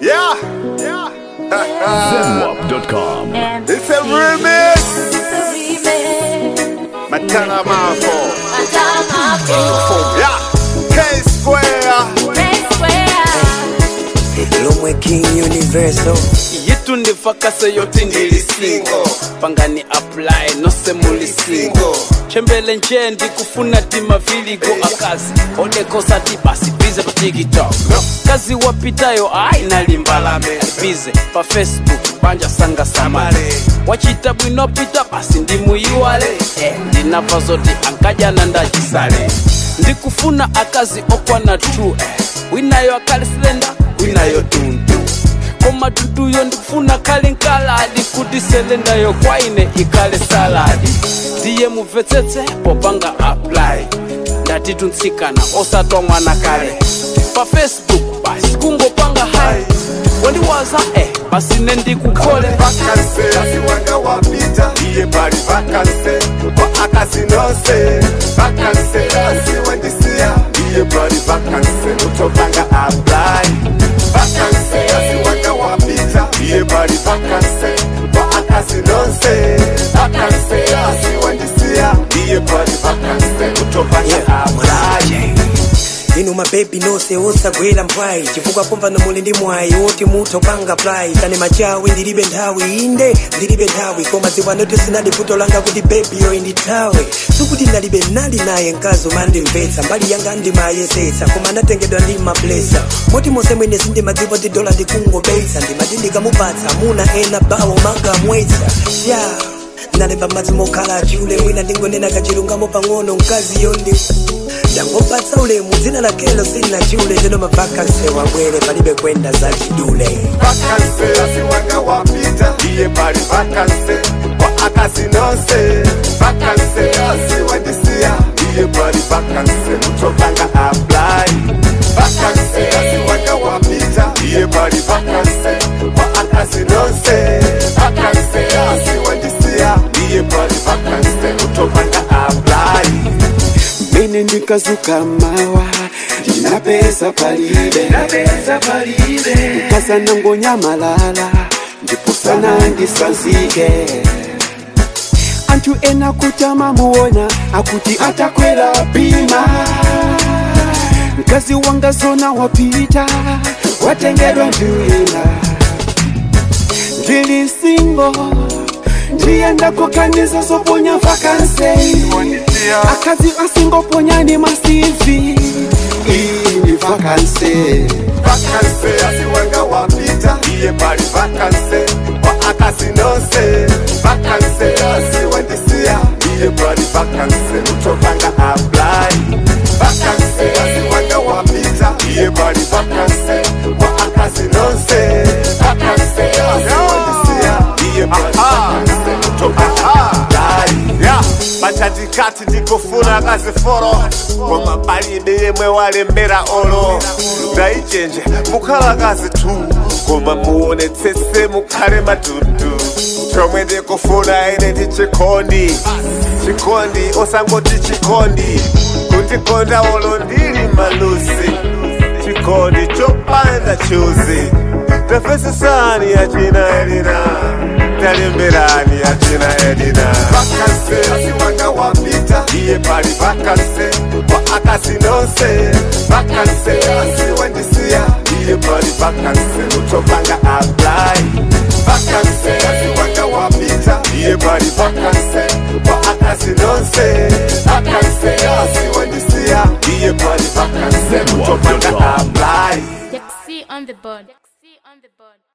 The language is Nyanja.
Yeah, yeah. Zenwap.com. And It's a remix. remix. Matana Mafo. Matamapo. Yeah. K Square. Ray Square. lomwe king universal yitu ndivakase yoti ndilisingo pangani apply nose mulisingo chembele nje ndikufuna timaviligo akazi odekosati basi bize pa tiktok kazi wapitayo ayi nalimbalame bize pa facebook banja sanga samale wachita bwinopita basi ndimuyiwale eh, ndinava zoti ankajana ndachisale ndikufuna akazi okwana tu eh, winayo akalisilenda winayo tuntu koma tutuyo ndikufuna kale nkaladi kuti selendayo kwaine ikale saladi ndiye mubvetsetse popanga apply ndati tuntsikana osatwa mwana kale pa facebook basi kungopanga hai wandiwaza eh basi nendikukhole Vakanse asiwanga wapita iye pali vakanse kwa akasinose vakanse asiwandisiya iye pali vakanse utopanga apply vakanse asiwanga wapita iye pali vakanse kwa akasinose vakanse asiwandisiya iye pali vakanse utopanga apply inu mabebi nonse osagwera mpwayi chifukwa pompano muli ndi mwayi woti mutha kupanga playi kane machawi ndilibe nthawi inde ndilibe nthawi koma ziwanoti sinali vuto langa kuti bebi yoyi ndithawe sikuti ndalibe nali naye mkazi umandimvetsa mbali yanga ndimayesetsa koma anatengedwa ndi mablesa moti monse mwene sindimadziwa kuti dola ndikungobetsa ndimati ndikamupatsa muna ena bawo mangamwetsa ya nalemba madzi mokhala achule mwina ndingonena kachilungamo pang'ono mkazi yondi ndangopatsa ulemu dzina lakelo sina chule teno mavakanse wabwere palibe kwenda za chidule vakanse asiwanga wapita iye pali vakanse kwa akasinose vakanse asiwandisiya iye pali vakanse utopanga apply vakanse asiwanga wapita iye pali vakanse kwa akasinose vakanse asiwandisiya iye pali vakanse utopanga apply mene ndikazuka mawa ndinapeza palibe nkasa ngonyamalala ndipo sana ndisanzike anthu ena kuti amamuona akuti atakwera pima mkazi wanga zona wapita watengedwa ndiwina ndili singo ndiyenda kukaniza zoponya vakanse akazi asingoponyani masivi iyi ni vakanse vakanse asiwanga wapita iye pali vakanse kwa akasinose vakanse asiwandisiya iye pali vakanse utopanga apply vakanse asiwanga wapita iye pali vakanse kwa akasinose vakanse asiwandisiya iye pali vakanse utopanga apply yeah. pachatikati ndikufuna kaziforo koma palibe yemwe walembera olo ndaichenje mukhala kazi tu koma muonetsetse mukhale matutu chomwe ndikufuna ine ndi chikondi chikondi osangoti chikondi kundikonda olo ndili malusi chikondi chopanda chuzi tafesesani yachina elina talemberani yachina elina vakanse asiwanga wapita iye pali vakanse kwa akasinose vakanse asiwandisiya iye pali vakanse utopanga apply vakanse asiwanga wapita iye pali vakanse kwa akasinose vakanse asiwandisiya iye pali vakanse utopanga apply Dexy on the board. Dexy on the board.